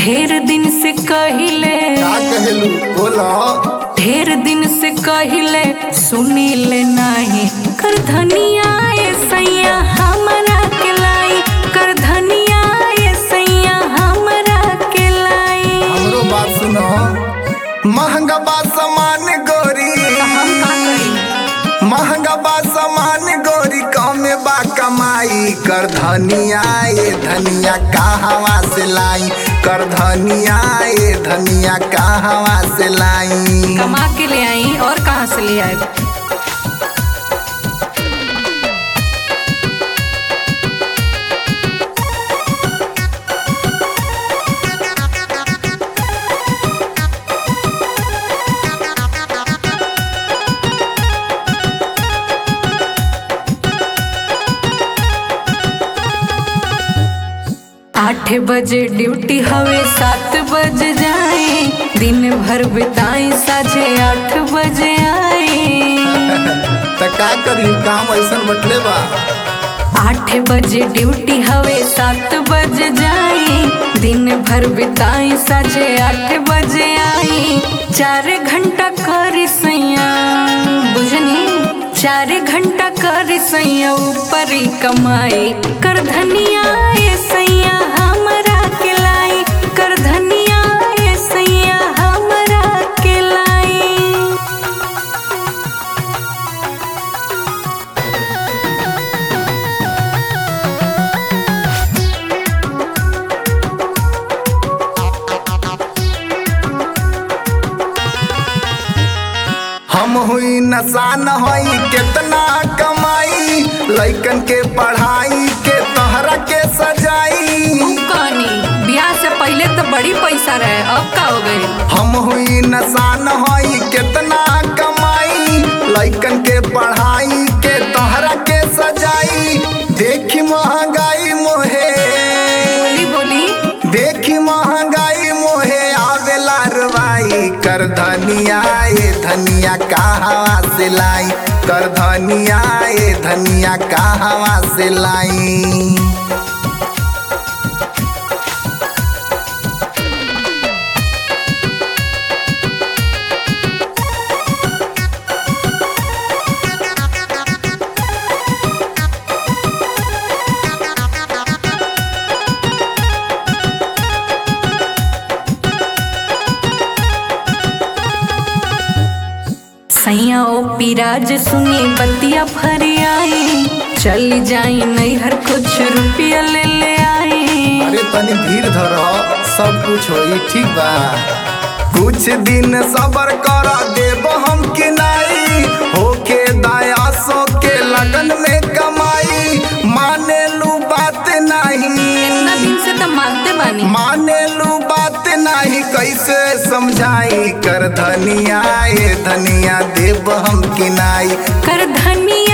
ढेर दिन से कहिले का कहेलू बोला ढेर दिन से कहिले सुनी ले नाही कर धनिया ए सैया हमरा के लाई कर धनिया ए सैया हमरा के लाई हमरो बात सुनो महंगा बा सामान गोरी हम का करी महंगा बा सामान गोरी कमे बा कमाई कर धनिया ये धनिया कहवा से लाई कर धनिया ये धनिया कहवा से लाई कमा के ले आई और कहाँ से ले आए आठ बजे ड्यूटी हवे सात बजे जाए दिन भर बिताई साझे आठ बजे आए त का करी काम ऐसा बटले बा आठ बजे ड्यूटी हवे सात बजे जाए दिन भर बिताई साझे आठ बजे आई चार घंटा कर सैया बुझनी चार घंटा कर सैया ऊपर ही कमाई कर धनिया ए सैया हमरा के लाई कर धनिया ए सैया हमरा के लाई हम हुई नसान हई कितना कमाई लइकन के पढ़ाई के तहरा के सजाई कहानी ब्याह से पहले तो बड़ी पैसा रहे अब का हो गई हम हुई नसान हई कितना कमाई लइकन के पढ़ाई के तोहरा के सजाई देखी महंगाई मोहे बोली बोली देखी महंगाई मोहे आवेला रवाई कर धनिया ये धनिया कहवा से लाई कर धनिया ये धनिया कहवा से लाई सैया ओ पिराज सुनी बतिया भर आई चल जाई नैहर कुछ रुपया ले ले आई अरे तनी धीर धर सब कुछ होई ठीक बा कुछ दिन सबर कर देब हम कि नहीं होके दया सो के लगन में कमाई माने लू बात नहीं इतना दिन से तो मानते बानी माने लू बात नहीं कैसे समझाई कर धनिया ये धनिया देब हम कि नहीं कर धनिया